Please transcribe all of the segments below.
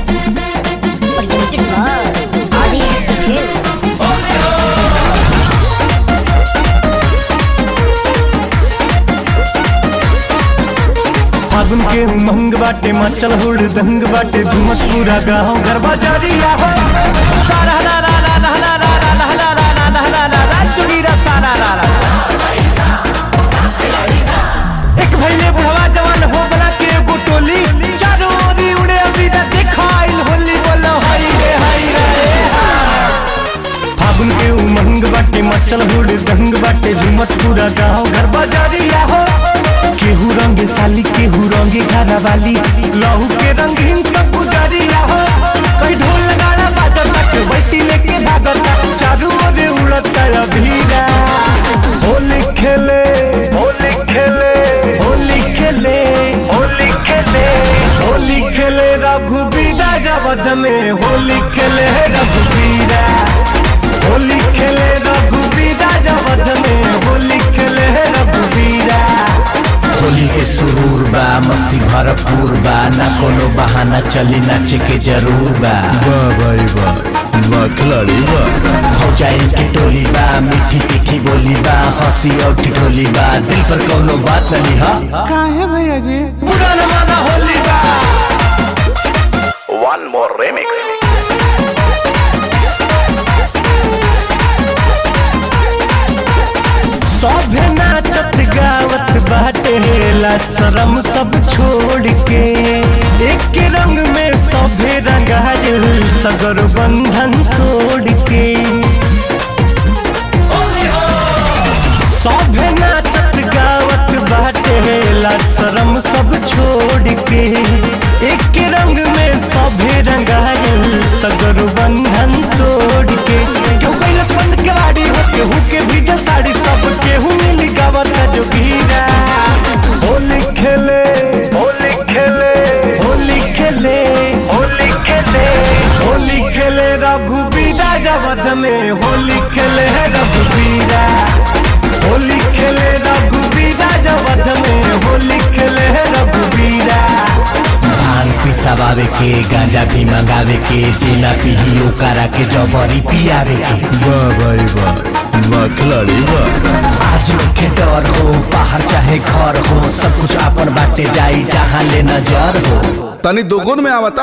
Presented by Adishakti Films. फागुन के उमंग बाटे मचल हुड़ दंग बाटे झुमक पूरा गाँव गरबा जारिया हो सारा रा रा रा रा रा रा रा रा रा रा रा रा रा रा रा चुगीरा सारा रा रा एक भैले बुढ़वा जवान हो बना के एगो टोली चारों ओरी उड़े अभी ना देखाइल होली बोलो हाय रे हाय रे फागुन के उमंग बाटे मचल हुड़ दंग बाटे झुमत पूरा गाँव घर बाजारिया हो केहू रंगे साली केहू रंगे घरा वाली लहू के रंगीन सब गुजारिया हो कई ढोल गाड़ा बाजत तक बैठी लेके भागत चारू ओरे उड़ता अभीरा होली खेले होली खेले होली खेले होली खेले होली खेले रघुबीरा जबद में होली खेले रघुबीरा होली खेले रघुबीरा जबद में होली खेले रघुबीरा होली के सुरूर बा मस्ती भरपूर बा ना कोनो बहाना चली नाचे के जरूर बा वाह भाई वाह वाह खिलाड़ी वाह हो जाए के टोली बा मीठी तीखी बोली बा हंसी और ठिठोली बा दिल पर कोनो बात न लिहा पूरा जमाना होली बा One more remix. सभे नाचत गावत बाटे ला शरम सब छोड़ के एक रंग में सभे रंगायल सगर बंधन तोड़ के सभे नाचत गावत बाटे ला शरम सब छोड़ के एक रंग में सभे रंगायल सगर बंधन तोड़ के क्यों कैलस बंद केवाड़ी हो केहू के भीजल साड़ी सब केहू मिली गावत जो गीरा होली खेले होली खेले होली खेले होली खेले होली खेले रघुबीरा जबद में होली खेले रघुबीरा होली खेले रघुबीरा जबद में होली खेले रघुबीरा भांग पिसावे के गांजा भी मंगावे के जेला पीही ओकरा के जबरी पियावे के वाह भाई वाह वाह खिलाड़ी वाह आज के डर हो बाहर चाहे घर हो सब कुछ अपन बाटे जाई जहाँ ले नजर हो तनी दोगुन में आवता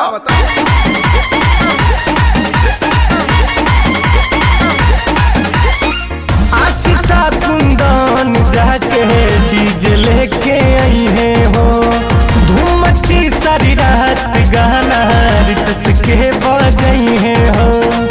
आशीषा कुंदन जाके डीजे लेके आई है हो धूम मची सारी रात गाना रितस के बजाई है हो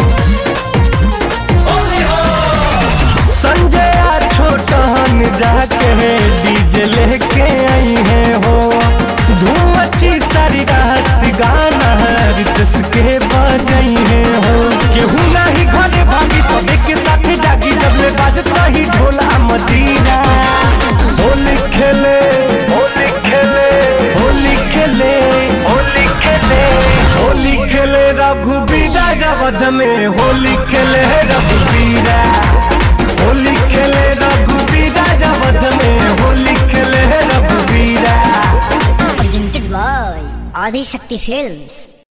संजय आ छोटन जाके डीजे लेके आई है हो धूम मची सारी रात गाना रितस के बजाई है हो केहू नाही घरे भागी सबे के साथ जागी जब ले बाजत रही ढोला मजीरा होली खेले होली खेले होली खेले होली खेले होली खेले रघुबीरा जबद में होली खेले रघुबीरा होली खेले रघुबीरा जबद में होली खेले रघुबीरा Presented by Adishakti Films.